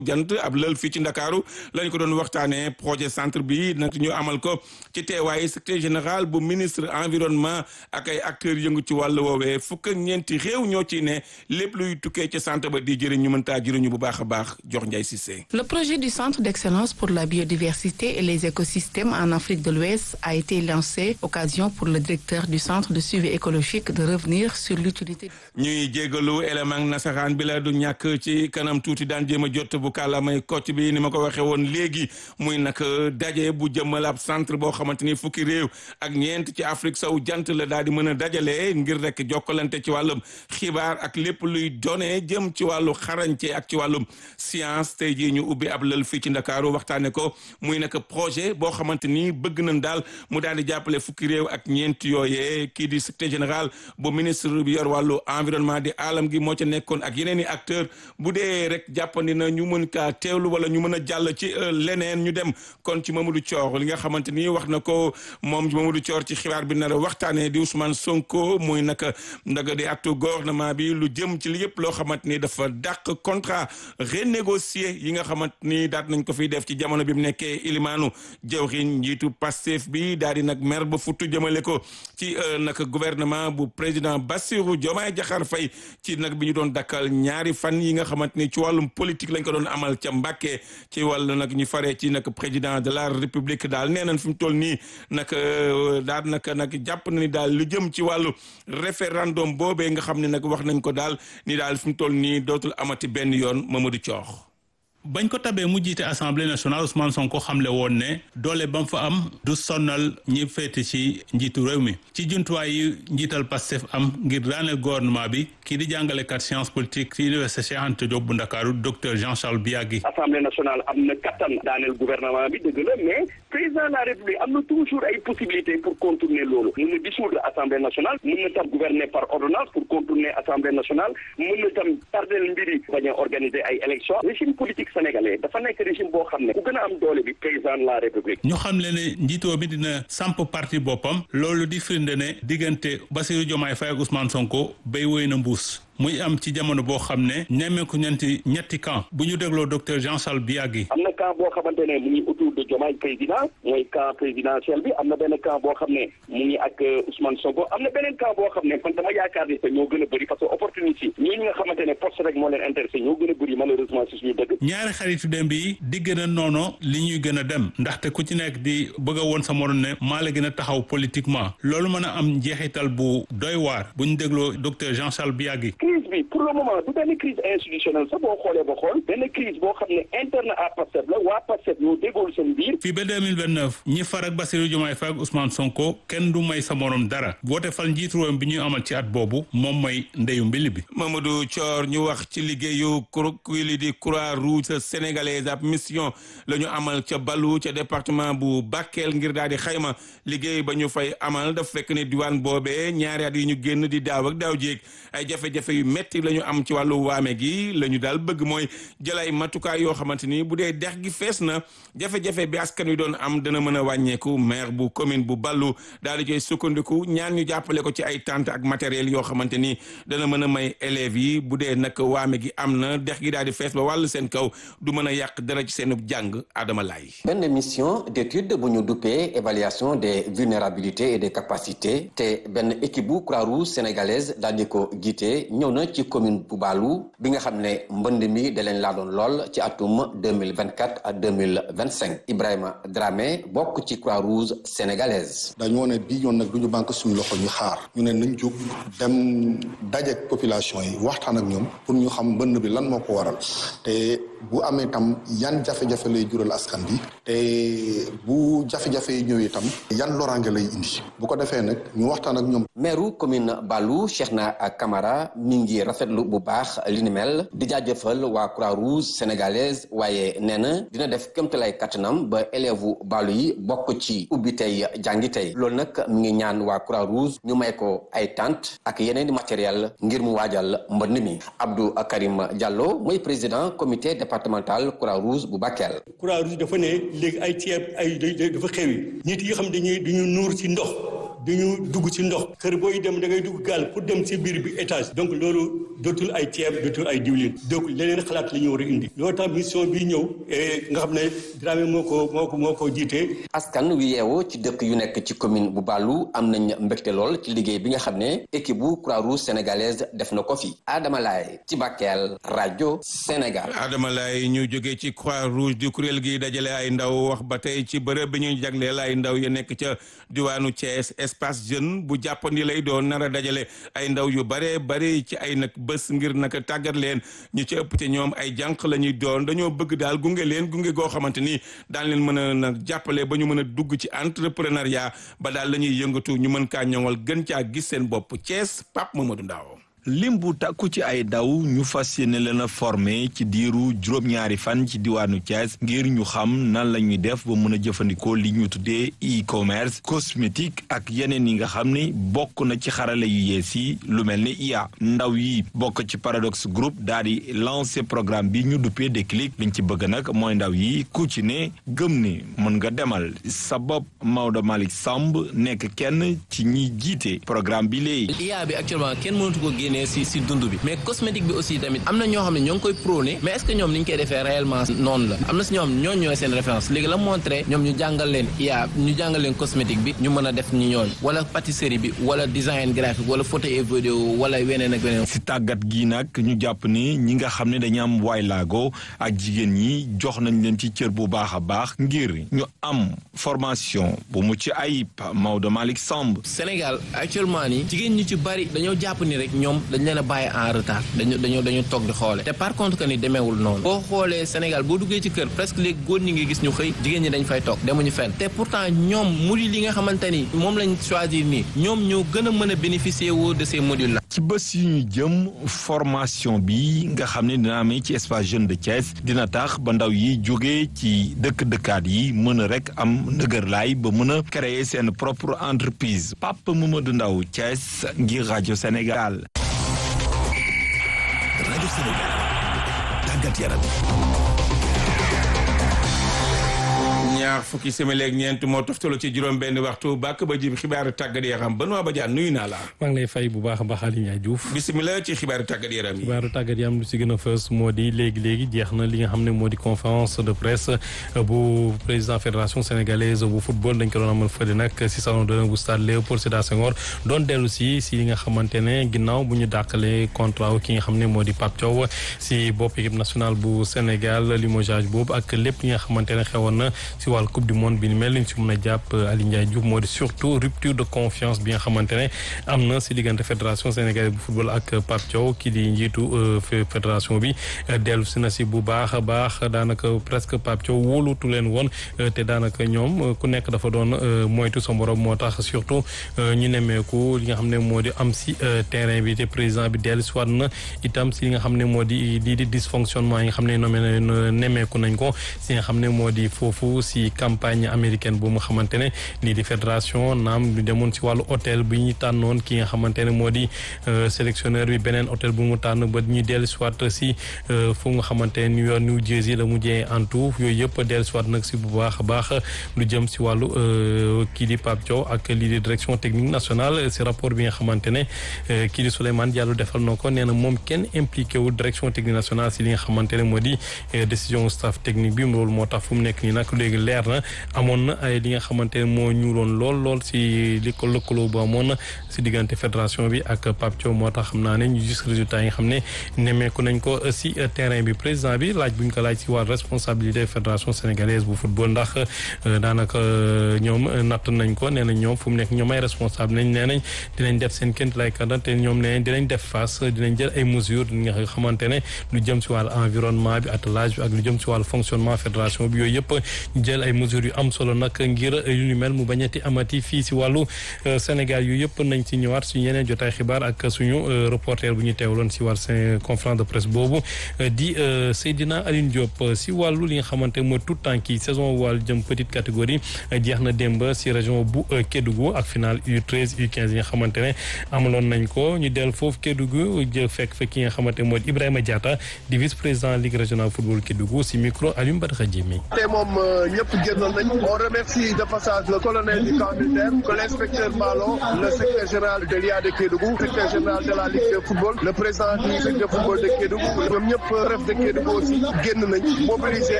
jant ab lël fii ci ndakaaru lañ ko doon waxtaanee projet centre bi nag ñu amal ko ci teewaayu secrétaire général bu ministre environnement ak ay acteurs yëngu ci wàllu woowee fukk ak ñeenti réew ñoo ci ne lépp luy tukkee ci centre ba di jëriñ ñu mën taa jëriñu bu baax a baax jox Ndiaye Cissé. Le projet du centre d'excellence pour la biodiversité et les écosystèmes en Afrique de l'Ouest a été lancé, occasion pour le directeur du centre de suivi écologique de revenir sur l'utilité. ñuy jégalu élément nasaraan bi la du ñàkk ci kanam tuuti daan jéem a jot bu kàllaamay kocc bi ni ma ko waxee woon léegi muy nag daje bu jëmmal ab centre boo xamante ni fukki réew ak ñeent ci Afrique sow jant la daal di mën a dajale ngir rek jokkalante ci wàllum xibaar ak lépp luy données jëm ci wàllu xarañte ak ci wàllum science tey jii ñu ubbi ab lël fii ci Ndakaaru waxtaane ko muy nag projet boo xamante ni bëgg nañ daal mu daal di jàppale fukki réew ak ñeent yooyee kii di secrétaire général bu ministre bi yor wàllu environnement di alam gi moo ca nekkoon ak yeneen i acteur bu dee rek jàppandi na ñu mën kaa teewlu wala ñu mën a jàll ci leneen ñu dem kon ci Mamadou Thior li nga xamante ni wax na ko moom Mamadou Thior ci xibaar bi nar a waxtaanee di Ousmane Sonko muy naka ndaga di actu gouvernement bi lu jëm ci li yëpp loo xamante ni dafa dàq contrat renégocié yi nga xamante ni daat nañ ko fiy def ci jamono bi mu nekkee ilimaanu jawriñ njiitu Pastef bi daal di nag mer ba futtu jëmale ko ci nag gouvernement bu président Bassirou Diomaye Diakhar Faye ci nag bi ñu doon dakkal ñaari fan yi nga xamante ni ci wàllum politique lañ ko doon amal ca Mbàkke ci wàllu nag ñu faree ci nag président de la république daal nee nañ fi mu toll nii nag daal nag nag jàpp na ni daal lu jëm ci wàllu référendum boobee nga xam ne nag wax nañ ko daal ni daal fi mu toll nii dootul amati benn yoon Mamadou Thior. bañ ko tabee mu jiite assemblée nationale Ousmane Sonko xamle woon ne doole ba mu fa am du sonnal ñi féete ci njiitu réew mi ci jumtuwaay yi njiital Pastef am ngir daaneel gouvernement bi kii di jàngalekat science politique ci université Cheikh Anta Diop bu Ndakaaru docteur Jean Charles Biagui. assemblée nationale am na kattan daaneel gouvernement bi dëgg la mais président de la république am na toujours ay possibilités pour contourner loolu mën na dissoudre assemblée nationale mën na tam gouverner par ordonnance pour contourner assemblée nationale mën na tam tardel mbiri bañ a organiser ay élections régime politique sénégalais dafa nekk régime boo xam ne ku gën a am doole bi président de la république ñu xam le ne njiitoo bi dina samp parti boppam loolu di firnde ne diggante Bassirou Diomaye Faye ak Ousmane Sonko béy woy na mbuus muy am ci jamono boo xam ne nemmeeku ñeenti ñetti camp bu ñu dégloo docteur Jean Charles Biagui am na camp boo xamante ne mu ngi autour de Diomaye président mooy camp présidentiel bi am na benn camp boo xam ne mu ngi ak Ousmane Sonko am na beneen camp boo xam ne man dama yaakaar ni te ñoo gën a bëri parce que opportunité ñooñu nga xamante ne poste rek moo leen intéressé ñoo gën a bëri malheureusement si suñu dëgg ñaari xaritu dem bi di gën a noono li ñuy gën a dem ndaxte ku ci nekk di bëgg a woon sa morom ne maa la gën a taxaw politiquement loolu mën a am njeexital bu doy waar bu ñu dégloo docteur Jean Charles Biagui crise bi pour le moment du benn crise institutionnelle sax boo xoolee ba xool benn crise boo xam ne interne à Pastef la waa Pastef ñoo déggool seen biir fii ba 2029 ñi far ak Bassirou Diomaye Faye ak Ousmane Sonko kenn du may sa morom dara woote fal njiitu réew bi ñuy amal ci at boobu moom mooy ndeyu mbili bi Mamadou Thior ñu wax ci liggéeyu kuréel di Croix Rouge sénégalaise ab mission la ñu amal ca Balu ca département bu Bakel ngir daal di xayma liggéey ba ñu fay amal daf fekk ne diwaan boobee ñaari at yi ñu génn di daaw ak daaw jéeg ay jafe-jafe yu metti la ñu am ci wàllu waame gi la ñu daal bëgg mooy jël ay matukaay yoo xamante ni bu dee dex gi fees na jafe-jafe bi askan wi doon am dana mën a wàññeeku maire bu commune bu Balu daal di koy sukkandiku ñaan ñu jàppale ko ci ay tente ak matériel yoo xamante ni dana mën a may élèves yi bu dee nag waame gi am na dex gi daal di fees ba wàll seen kaw du mën a yàq dara ci seen jàng Adama Laye benn mission d'étude bu ñu duppee évaluation des vulnérabilités et des capacités te benn équipe bu Croix-Rouge sénégalaise daal di ko jiite ñëw na ci commune bu Baalu bi nga xam ne mbënd mi da leen laa doon lool ci atum 2024 à 2025 Ibrahima Dramé bokk ci Croix-Rouge sénégalaise dañoo ne bii yoon nag du ñu banque suñu loxo ñu xaar ñu ne nañ jóg dem dajeek population yi waxtaan ak ñoom pour ñu xam mbënd bi lan moo ko waral te bu amee tam yan jafe-jafe lay jural askan bi te bu jafe-jafe yi ñëwee tam yan loraange lay indi bu ko defee nag ñu waxtaan ak ñoom. maire commune Balu Cheikhna Camara mi ngi rafetlu bu baax li ni mel di jaajëfal waa Croix-Rouge sénégalaise waaye nee na dina def kéemtalaay kattanam ba élèves Balu yi bokk ci ubbi tey jàngi tey loolu nag mi ngi ñaan waa Croix-Rouge ñu may ko ay tente ak yeneen i matériel ngir mu waajal mbënd mi Abdou Karim Diallo mooy président comité départemental Croix-Rouge bu Bakel. Croix-Rouge dafa ne léegi ay ceeb ay dafa xewi nit yi xam dañuy dañu nuur ci ndox dañu dugg ci ndox kër booy dem da ngay dugg gaal pour dem ci biir bi étage donc loolu dootul ay ceeb dootul ay diwlin donc leneen xalaat la ñu war a indi loolu tax mission bi ñëw nga xam ne Dramé moo ko moo ko moo ko jiitee askan wi yeewoo ci dëkk yu nekk ci commune bu Baalu am nañ mbégte lool ci liggéey bi nga xam ne équipe bu Croix-Rouge sénégalaise def na ko fi Adama Laye ci Bakel rajo Sénégal. Adama Laye ñu jógee ci Croix-Rouge di kuréel gi dajale ay ndaw wax ba tey ci bërëb bi ñuy jagleel ay ndaw ya nekk ca diwaanu Thiès espace jeune bu jàppandi lay doon nar a dajale ay ndaw yu bare bare ci ay nag bés ngir naka tàggat leen ñu ci ëpp te ñoom ay jànq la ñuy doon dañoo bëgg daal gunge leen gunge goo xamante ni daan leen mën a nag jàppale ba ñu mën a dugg ci entrepreneuriat ba daal la ñuy yëngatu ñu mën kaa ñoŋal gën caa gis seen bopp Thiès Pape Mamadou Ndaw lim bu takku ci ay daw ñu fas yéene leen a formé ci diiru juróom-ñaari fan ci diwaanu Thiès ngir ñu xam nan la ñuy def ba mën a jëfandikoo li ñu tuddee e-commerce cosmétique ak yeneen yi nga xam ni bokk na ci xarale yu yees yi lu mel ni IA ndaw yi bokk ci Paradox Group daal di lancé programme bi ñu duppee Déclic liñ ci bëgg nag mooy ndaw yi ku ci ne gëm ni mën nga demal sa bopp Maodo Malick Samb nekk kenn ci ñi jiite programme bi léegi. IA bi actuellement kenn mënatu ko génne si si dund bi mais cosmétique bi aussi tamit am na ñoo xam ne ñoo ngi koy prôné mais est-ce que ñoom ni ñu koy defee réellement noonu la am na si ñoo xam ñooñu ñooy seen référence léegi la montré ñoom ñu jàngal leen IA ñu jàngal leen cosmétique bi ñu mën a def ñu ñooñu wala pâtisserie bi wala design graphique wala photo et vidéo wala weneen ak weneen si tàggat gi nag ñu jàpp ni ñi nga xam ne dañu am waay laago ak jigéen ñi jox nañ leen ci cër bu baax a baax ngir ñu am formation bu mu ci ayib Maodo Malick Samb Sénégal actuellement nii jigéen ñi ci bari dañoo jàpp ni rek ñoom dañ leen a bàyyi en retard dañu dañu dañu toog di xoole te par contre que ni demeewul noonu boo xoolee Sénégal boo duggee ci kër presque léegi góor ñi ngi gis ñu xëy jigéen ñi dañ fay toog demuñu fenn te pourtant ñoom module yi nga xamante ni moom lañ choisir nii ñoom ñoo gën a mën a bénéficier woo de ces modules là ci bés yu ñu jëm formation bi nga xam ne dina amee ci espace jeune de Thiès dina tax ba ndaw yi jógee ci dëkk-dëkkaat yi mën a rek am ndëgërlaay ba mën a créer seen propre entreprise Pape Mamadou Ndaw Thiès ngir rajo Sénégal rajo Sénégal tàggat yaram ñaar fukki simili ak ñeent moo toftalu ci juróom benn waxtu bàkk ba jib xibaaru tàggat yaram Benoît Badiane nuyu naa la maa ngi lay fay bu baax a baax Aliou Ndiaye Diouf bisimilah ci xibaaru tàggat yaram yi xibaaru tàggat yaram lu si gën a fës moo di léegi-léegi jeex na li nga xam ne moo di conférence de presse bu président fédération sénégalaise bu football dañ ko doon amal fële nag si salon d'honneur bu stade Léopold Sédar Senghor doon dellu si si li nga xamante ne ginnaaw bu ñu dàqalee contrat ki nga xam ne moo di Pape Thiaw si bopp équipe nationale bu Sénégal limogeage boobu ak lépp li nga xamante ne xewoon na si wàllu coupe du monde bi ni mel liñ si mën a jàpp Aliou Ndiaye Diouf moo di surtout rupture de confiance bi nga xamante ne am na si diggante fédération sénégalaise bu football ak Pape Thiaw ki di njiitu fédération bi dellu si na si bu baax a baax daanaka presque Pape Thiaw wóolutu leen woon te daanaka ñoom ku nekk dafa doon moytu sa morom moo tax surtout ñu nemmeeku li nga xam ne moo di am si terrain bi te président bi dellu si waat na itam si li nga xam ne moo di lii di dysfonctionnement yi nga xam ne nommé nemmeeku nañ ko si nga xam ne moo di foofu si campagne américaine bu mu xamante ne lii di fédération naam ñu demoon si wàllu hôtel bi ñu tànnoon ki nga xamante ne moo di sélectionneur bi beneen hôtel bu mu tànn ba ñu dellu si waat si fu nga xamante ne New York New Jersey la mujjee en tout yooyu yëpp dellu si waat nag si bu baax a baax lu jëm si wàllu kii di Pape Thiaw ak lii di direction technique nationale si rapport bi nga xamante ne kii di Souleymane Diallo defal na ko nee na moom kenn impliqué wu direction technique nationale si li nga xamante ne moo di décision staff technique bi loolu moo tax fu mu nekk nii nag léegi leer na amoon na ay li nga xamante ne moo ñuuloon lool lool si li ko lëkkaloo bu amoon na si diggante fédération bi ak Pape Thiaw moo tax xam naa ne ñu gis résultat yi nga xam ne nemmeeku nañ ko si terrain bi président bi laaj bu ñu ko laaj si wàllu responsabilité fédération sénégalaise bu football ndax daanaka ñoom natt nañ ko nee nañ ñoom fu mu nekk ñoom ay responsable nañ nee nañ dinañ def seen ként lay kàdda te ñoom nee nañ dinañ def face dinañ jël ay mesures nga xamante ne lu jëm si wàllu environnement bi attelage bi ak lu jëm si wàllu fonctionnement fédération bi yooyu yëpp ñu jël ay mesures yu am solo nag ngir yu ni mel mu bañati amati fii si wàllu Sénégal yu yëpp nañ ci ñëwaat suñu yeneen jotaay xibaar ak suñu reporter bu ñu teewloon si wàllu seen conférence de presse boobu di Seydina Aline Diop si wàllu li nga xamante mooy tout temps ki saison wàllu jëm petite catégorie jeex na démb si région bu Kédougou ak final U13 U15 yi nga xamante ne amaloon nañ ko ñu dellu foofu Kédougou jël fekk fekk ki nga xamante mooy Ibrahima Diatta di vice président ligue régionale football Kédougou si micro Alioune Badara Diémé te moom ñëpp ñëpp génnoon nañ on remercie de passage le colonel du camp militaire que l'inspecteur Malo le secrétaire général de l'IA de Kédougou secrétaire général de la Ligue de football le président du secteur football de Kédougou ñoom ñëpp ref de Kédougou aussi génn nañ mobiliser